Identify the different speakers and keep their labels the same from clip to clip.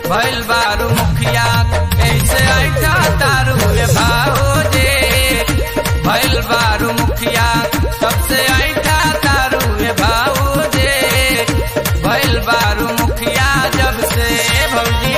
Speaker 1: भइल बारू मुखिया कैसे ऐठा तारू रे भाओजे भइल बारू मुखिया सबसे ऐठा तारू रे भाओजे भइल बारू मुखिया जब से भौजी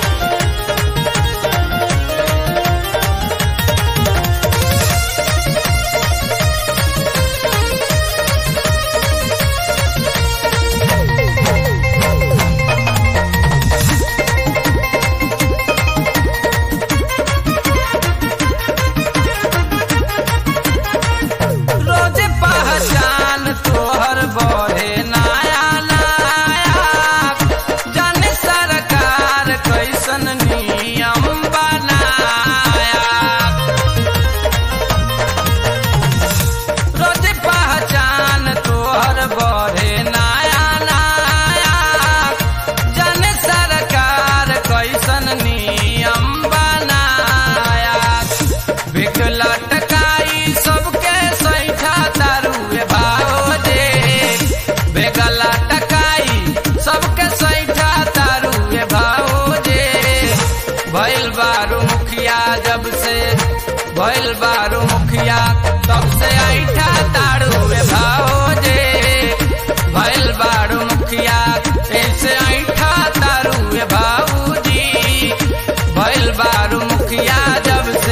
Speaker 1: रोज पहचान तोहर बढ़े नया नया जाने सरकार कैसन नियम बनाया रोज पहचान तोहर बढ़े नया नया जाने सरकार कैसन नियम बनाया बिक लटकाई सबके सैठा तारुए भाओजे बेग लटकाई सबके सैठा तारुए भाओजे भइल बारू मुखिया जब से भइल बारू मुखिया तब से ऐठा तारुए भाओजे भइल बारू मुखिया ऐसे ऐठा तारुए भाऊजी भइल बारू मुखिया जब से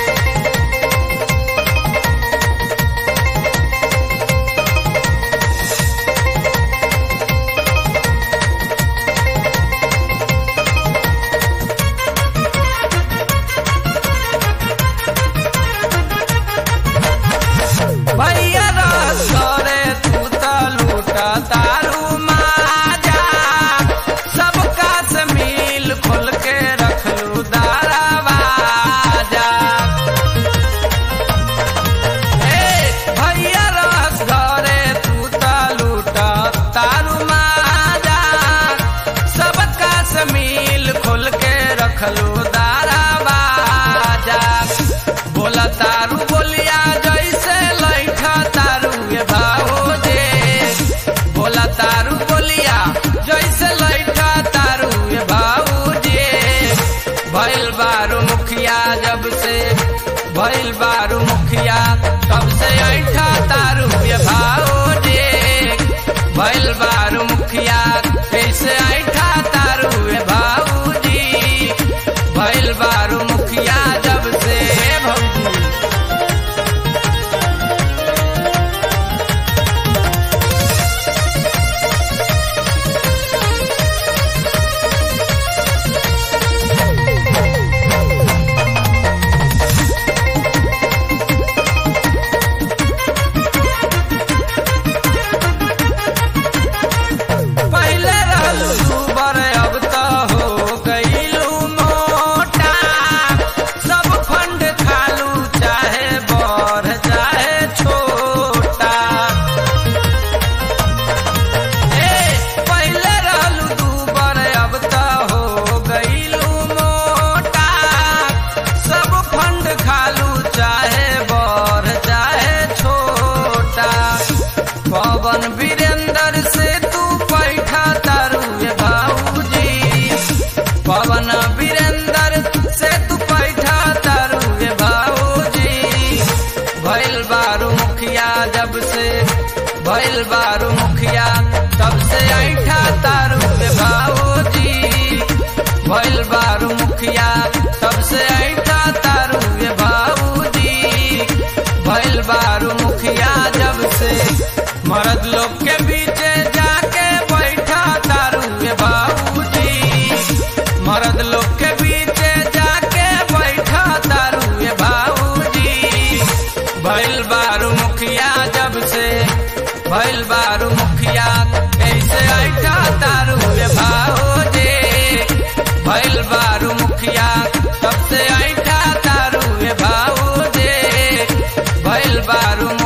Speaker 1: भैया रे तू त लूट तारू माजा सबका से मिल खोल के रखलू दारावाजा ए भैया रस घरे तू त लूट तारू माजा सबका से मिल खोल के रखलू दारावाजा बोला तारू बोलिया जैसे लैठा तारू ये भाओजे बोला तारू बोलिया जैसे लैठा तारू ये भाऊजे भइल बारू मुखिया जब से भइल बारू मुखिया तब से ऐठा तारू ये भाओजे भइल बारू मुखिया कैसे ऐठा तारू ये भाऊजी भइल बारू मुखिया जब से भौजी पहले रहलू दुबर अब तो हो गईलू मोटा सब फंड खालू चाहे बड़ चाहे छोटा ए पहले रहलू दुबर अब तो हो गईलू मोटा सब फंड खालू चाहे बड़ चाहे छोटा पवन वीरेंद्र से तू पैठा तारू ये भाऊजी पवन वीरेंद्र से तू पैठा तारू ये भाऊजी भइल बारू मुखिया जब से भइल बारू मुखिया तब से ऐठा तारू ये भाऊजी भइल बारू मुखिया तब से ऐठा तारू ये भाऊजी भइल बारू मुखिया जब से मर्द लोग के बीचे जाके बैठा तारू ये बाबूजी मर्द लोग के बीचे जाके बैठा तारू ये बाबूजी भइल बारू मुखिया जब से भइल बारू मुखिया कैसे ऐठा तारू ये भाओजे भइल बारू मुखिया तब से ऐठा तारू ये भाओजे भइल बारू